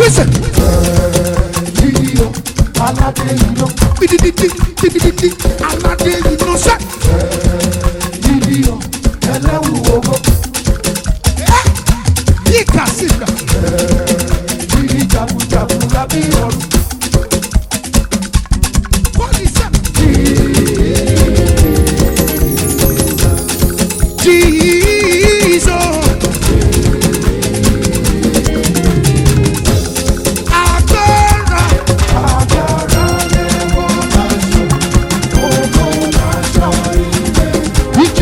wíṣẹ̀. yíyọ aládé yíyọ Bidididi bidididi aládé iná sẹ́. yíyọ ẹlẹ́wù owó Yíká sí ìgbà. yíyí jagunjagun lábí ọ̀run Bọ́ọ̀lì sẹ́. Jesus. Agbára agbára lẹ́wọ̀ láṣọ owó láṣọ ilé ìjì.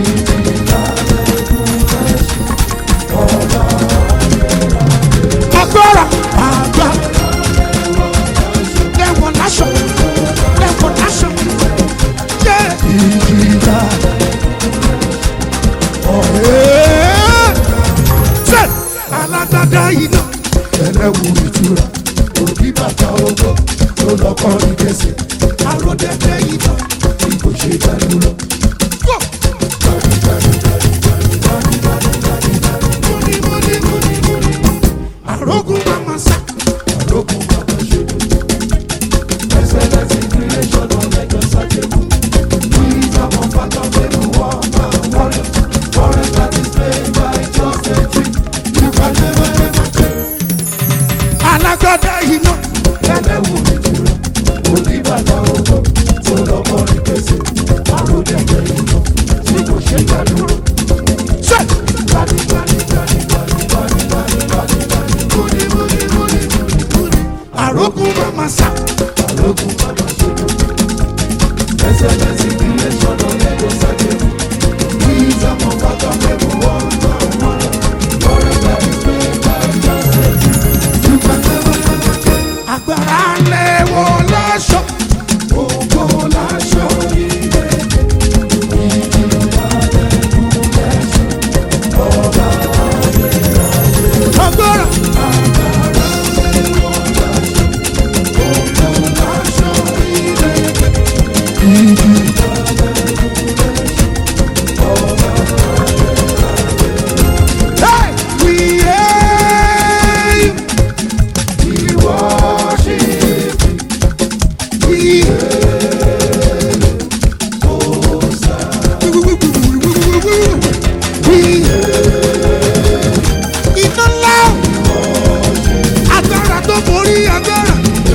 Agbára agbára lẹ́wọ̀n láṣọ lẹ́wọ̀n láṣọ. Yé. ìjìlá Ṣé alágbádá iná ẹlẹ́wù ìtura òbí bàtà owó tó lọ́kọ́ ní kẹsẹ̀ àròdẹ̀dẹ̀ iná tí kò ṣe dánúró. wọ̀. Múni múni múni múni. Àrógùn màmá sá. àrókùn bàbá ṣe excellence in creation of lẹ́jọ́ sájẹ̀kù wisdom of father fẹ́mi wọ́n máa wọlé forest that is played by just a trick you can never ever change. Alágbádá iná ẹlẹ́wù ìtura oníbàtà owó tó lọ́kọ́ ní kẹsẹ̀ àròdẹ̀dẹ̀ iná tí kò ṣe dánúró. ṣe. Gbani, gbani, gbani, gbani, gbani, gbani, gbani, gbani. Múni múni múni múni múni. Àrógùn màmá sá. àrókùn bàbá ṣe excellence in creation of lẹ́jọ́ sájẹ̀kù wisdom of father fẹ́mi wọ́n máa wọlé forest that is played by just a trick you can never ever change. Agbára lẹ́wọ̀n láṣọ. Ògo láṣọ ilé. Agbára. Hey! We aim. We We Iná ńlá agbára tó borí agbára.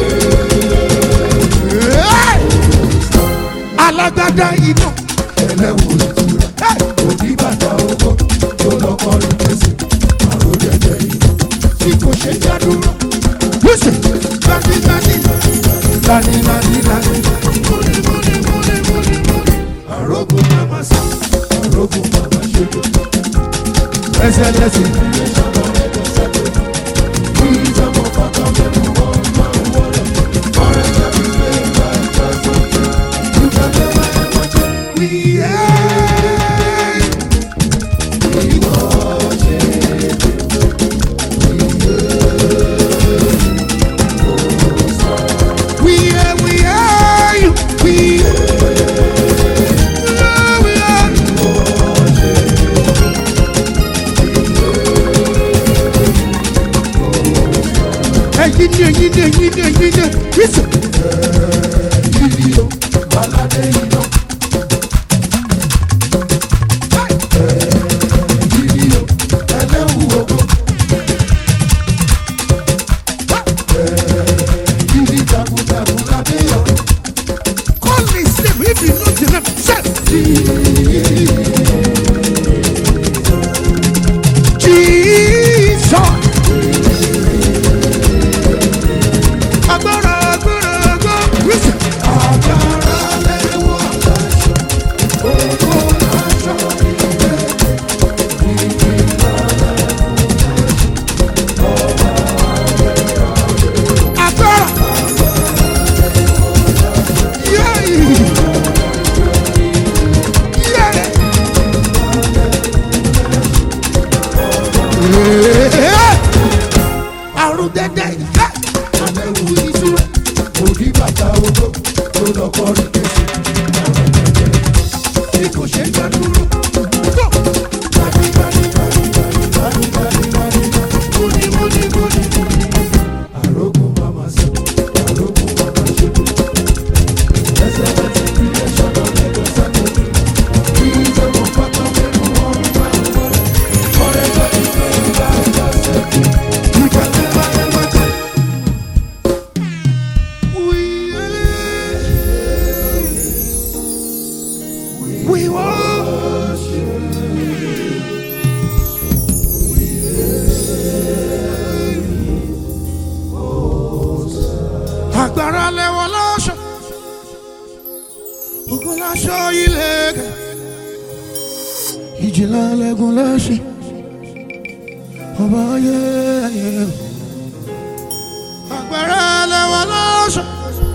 Hey! Alágbádá iná. ẹlẹ́wù ìtura Hey! òbí bàtà owó tó lọ́kọ́ ní kẹsẹ̀ àròdẹ̀dẹ̀ iná tí kò ṣe jádúró. Listen. Gbani gbani. lani lani lani Múni múni múni múni múni. àrógùn màmá sá àrógùn màmá ṣe ẹsẹ̀ lẹ́sìn creation of lẹ́jọ́ sájẹ̀kù wisdom of father fẹ́mi wọ́n máa wọlé forest that is played by just a trick you can never ever change. We aim. We are, we are, we are, we are. Ẹyin ni ẹyin ni ẹyin ni ẹyin ni Listen. Yíyọ aládé iná. Yíyọ ẹlẹ́wù ogo. Yíyí jagunjagun lábẹ́ ọ̀run. Call me same if you know the name. Say. Jesus. Agbára agbára agbára. Listen. Agbára lẹ́wọ̀ láṣọ. Ogo láṣọ ilé. Agbára. Yeah. Yeah. Àrùn dẹ́dẹ́ yìí. Alẹ́wù ìṣúra. Òbí bàtà ogo tó lọ́kọ́ rí kẹsì. Tí kò ṣe dánúró. Go. Gbani, gbani, gbani, gbani, gbani, gbani, gbani. Múni múni múni múni. agbára lẹ́wọ̀ lọ́ṣọ́ ogun láṣọ ilẹ̀kẹ̀ ìjìnlẹ̀ lẹ́gùn lẹ́ṣẹ̀ ọba ayé ayé agbára lẹ́wọ̀ lọ́ṣọ́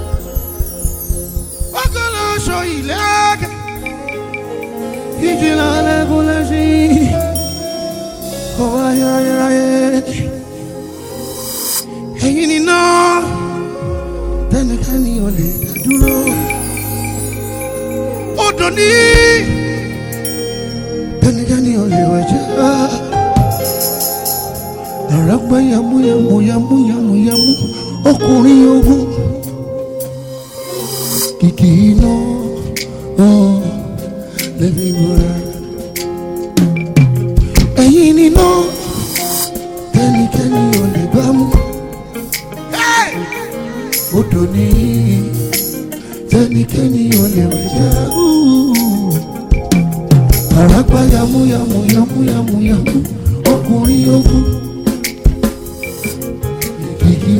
ogun láṣọ ilẹ̀kẹ̀ ìjìnlẹ̀ lẹ́gùn lẹ́ṣẹ̀ ọba ayé ayé ayé ẹ̀yin ni náà tẹnikẹ́ni ò lè dá dúró odò ní tẹnikẹ́ni ò lè wẹ̀jẹ̀ àràgbá yamu yamu yamu yamu yamu ọkùnrin ogun kìkì iná hàn lẹ́bi wúrà ẹ̀yin ni náà tẹnikẹ́ni ò lè bá mú odò ní tẹnikẹ́ni ò lè wẹ̀jẹ̀ àràgbá yamu yamu yamu yamu yamu ọkùnrin ogun kìkì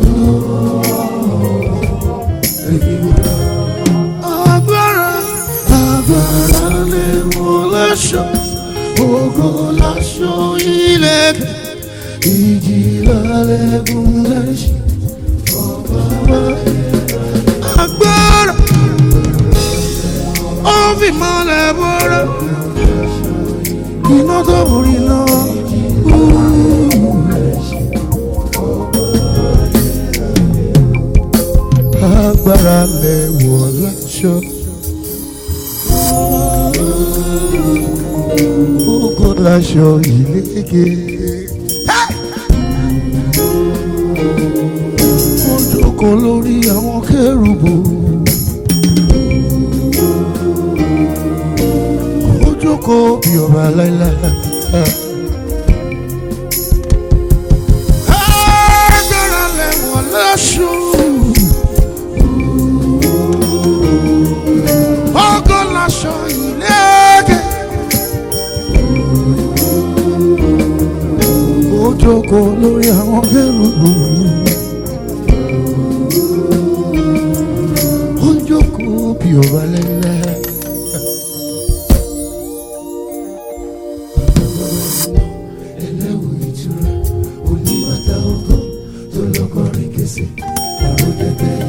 agbára agbára lè wọ láṣọ ògo láṣọ ilẹ̀ ìjì lálẹ́gùn lẹ́ṣin agbára ó fi mọ́lẹ̀ bọ́rọ̀ iná tó borí lọ. agbára lẹ̀ wọ̀ láṣọ. Kókó láṣọ ìlékè. Ó jókòó lórí àwọn kérubù. Ó jókòó bí ọba láíláí. Agbára lẹ̀ wọ̀ láṣọ. Ògo láṣọ ìlékè. Ó jókòó lórí àwọn kérubù. Ó jókòó bí ọba lẹ́lẹ́. Ẹlẹ́wù ìtura, onímọ̀ta ọkọ̀ tó lọ́kọ̀ọ́rin kẹsẹ̀, àròjẹ̀jẹ̀